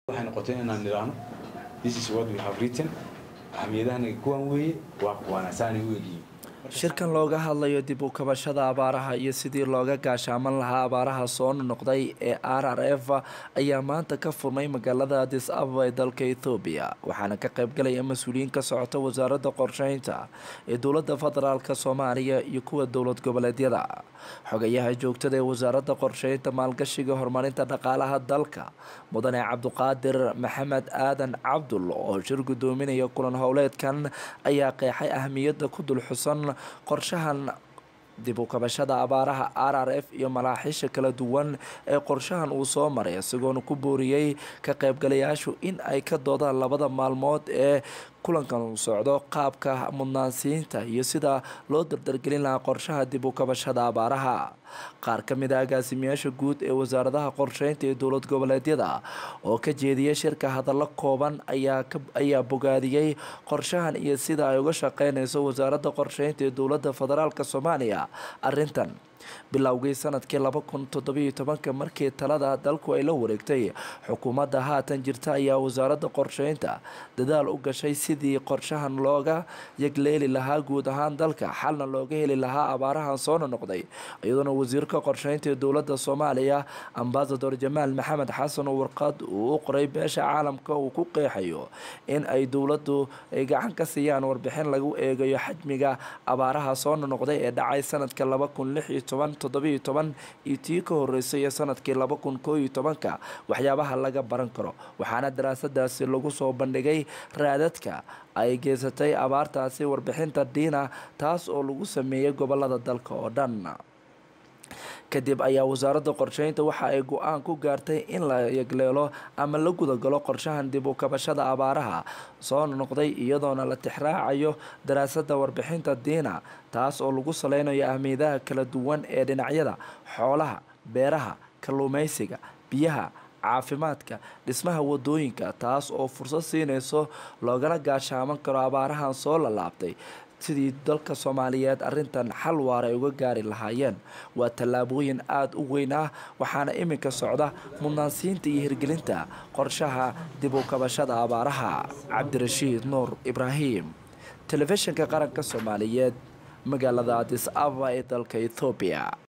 waxay noqotay inaan nidhaahno this is what we have written ahmiyadahana kuwan weeye waa kuwaana saanay u egyihiin shirkan looga hadlayo dib u kabashada abaaraha iyo sidii looga gaashaaman lahaa abaaraha soo noqday ee r r f ayaa maanta ka furmay magaalada adis ababa ee dalka ethoobiya waxaana ka qaybgalaya mas-uuliyiin ka socota wasaaradda qorsheynta ee dowladda federaalk soomaaliya iyo kuwa dowlad goboleedyada xogayaha joogtada ee wasaaradda qorsheynta maalgashiga horumarinta dhaqaalaha dalka mudane cabduqaadir maxamed aadan cabdul oo shir gudoominaya kulan howleedkan ayaa qeexay ahmiyadda ku dul xusan qorshahan dib u kabashada abaaraha r r f iyo malaaxiisha kala duwan ee qorshahan uu soo maray isagoona ku booriyey ka qaybgalayaashu in ay ka doodaan labada maalmood ee kulankan uu socdo qaabka mudnaansiinta iyo sida loo dardargelin lahaa qorshaha dib u kabashada abaaraha qaar ka mid a agaasimayaasha guud ee wasaaradaha qorsheynta ee dowlad goboleedyada oo ka jeediyay shirka hadallo kooban ayaa bogaadiyey qorshahan iyo sida ay uga shaqeynayso wasaaradda qorsheynta ee dowladda federaalk soomaaliya arintan bilowgii sanadkii laba kun toddobiyo tobanka markii talada dalku ay la wareegtay xukuumadda haatan jirta ayaa wasaaradda qorsheynta dadaal u gashay sidii qorshahan looga yagleeli lahaa guud ahaan dalka xalna looga heli lahaa abaarahan soona noqday iyadoona wasiirka qorsheynta ee dowladda soomaaliya ambasador jamaal maxamed xasan oo warqad uu u qoray beesha caalamka uu ku qeexayo in ay dowladdu ay gacan ka siiyaan warbixin lagu eegayo xajmiga abaaraha soona noqday ee dhacay sanadka laba kun lix iyo toban toddobiyo toban iyo tii ka horeysay ee sanadkii laba kun koo iyo tobanka waxyaabaha laga baran karo waxaana daraasadaasi lagu soo bandhigay raadadka ay geysatay abaartaasi warbixinta diina taas oo lagu sameeyey gobolada dalka oo dhan kadib ayaa wasaaradda qorsheynta waxa ay go-aan ku gaartay in la yagleelo ama la gudagalo qorshahan dib u kabashada abaaraha soo noqday iyadoona la tixraacayo daraasadda warbixinta diina taas oo lagu saleynayo ahmiyadaha kala duwan ee dhinacyada xoolaha beeraha kalluumeysiga biyaha caafimaadka dhismaha wadooyinka taas oo fursad siinayso loogana gaashaaman karo abaarahan soo lalaabtay sidii dalka soomaaliyeed arintan xal waar ay uga gaari lahaayeen waa tallaabooyin aada u weyn ah waxaana iminka socda mudnaansiinta iyo hirgelinta qorshaha dib u kabashada abaaraha cabdirashiid nuur ibraahim telefishinka qaranka soomaaliyeed magaalada adis ababa ee dalka ethoobiya